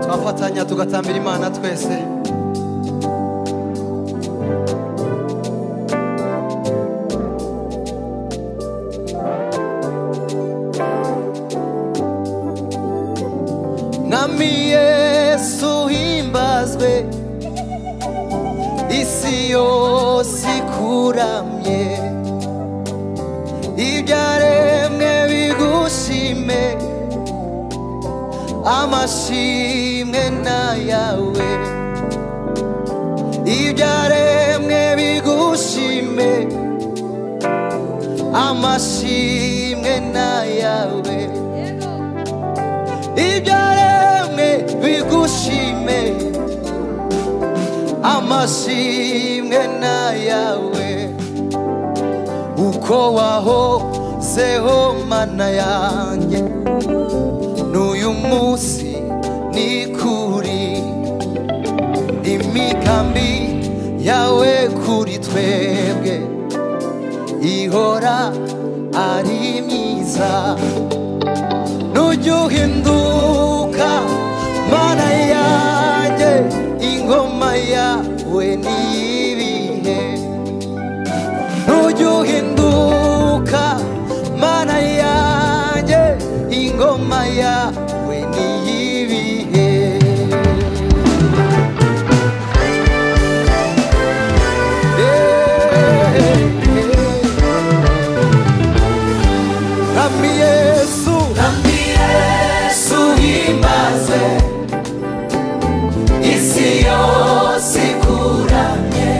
tugafatanya tugatambira imana twese mwami yesu uhimbazwe isi yose ikuramye ibyaremwe bigushime amashimwe n'ayawe ibyaremwe bigushime amashimwe n'ayawe ibyaremwe bigushime amashimwe n'ayawe uko wahozeho mana yanjye n'uyu munsi ni kuri imigambi yawe kuri twebwe ihora ari myiza nujya uhinduka mana yanjye ingoma yawe niyibihe nujya uhinduka mana yanjye ingoma yawe niyibihe Rami Yesu Nami Yesu himbaze isi yose ikuramye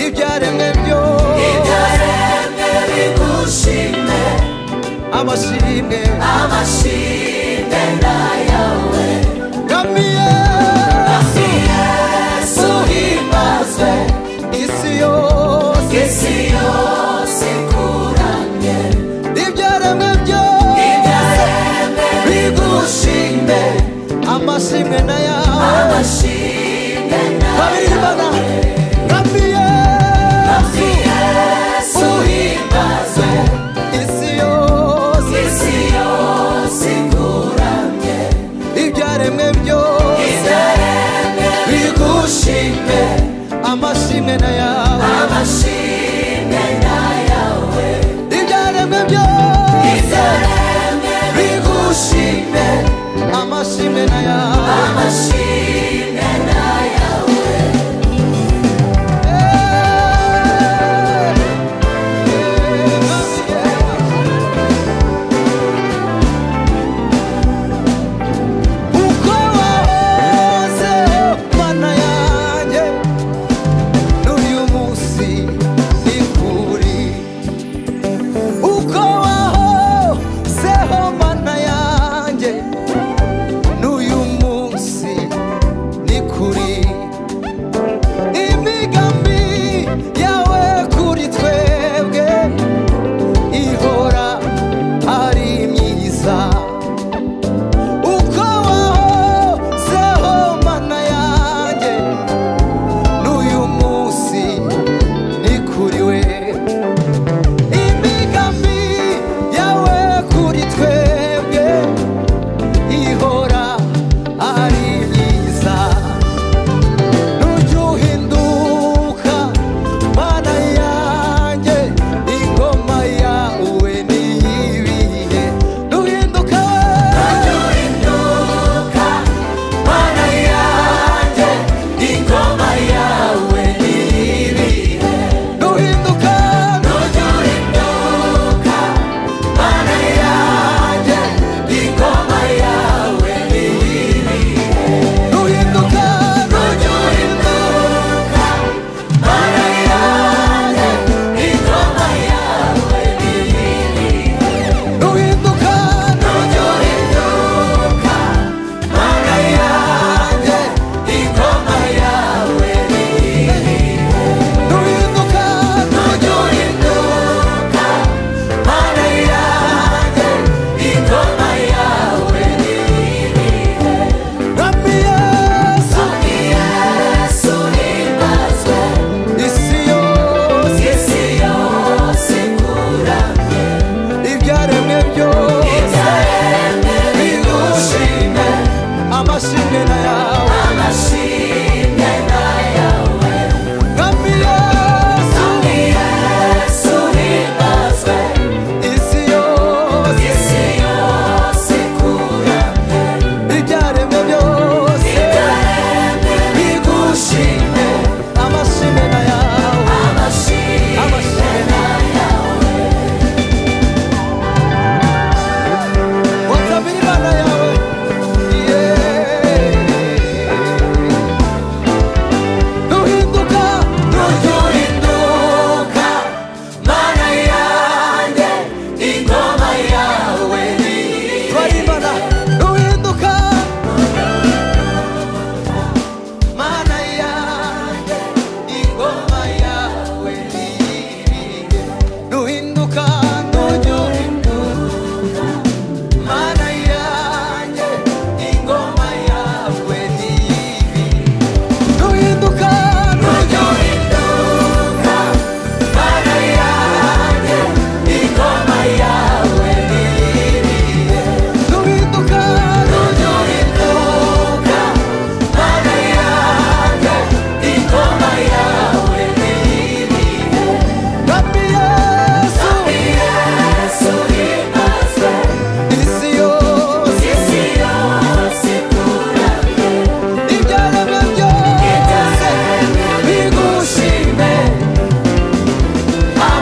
ibyaremwe byose ibyaremwe bigushime amashimwe amashimwe n'ayawe Rami Yesu Nami Yesu himbazwe isi yose isi yose ikuramye ibyaremwe byose ibyaremwe bigushime amashimwe na yawe amashimwe babiri Imana Rami Yesu Nami Yesu himbazwe isi yose isi yose ikuramye ibyaremwe byose ibyaremwe bigushime amashimwe na yawe amashimwe n'ayawe ibyaremwe byose ibyaremwe bigushime amashimwe na yawe amashimwe n'ayawe Uko wahoze mana yanjye n'uyu munsi ni kuri Uko wahozeho mana yanjye n'uyu munsi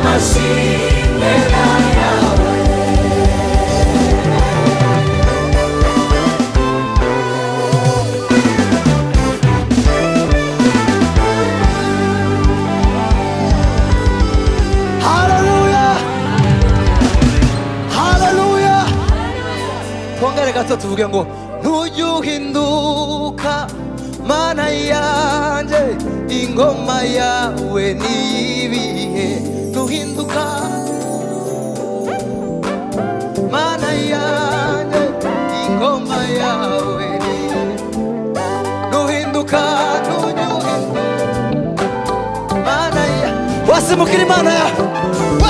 nigushime na yawe haleluya haleluya twongere gato tuvuge ngo ntujye uhinduka mana yanjye ingoma yawe niyibihe ntuhinduka mana yanjye ingoma yawe ni- ntuhinduka ntujye uhinduka mana ya wasimukira imana ya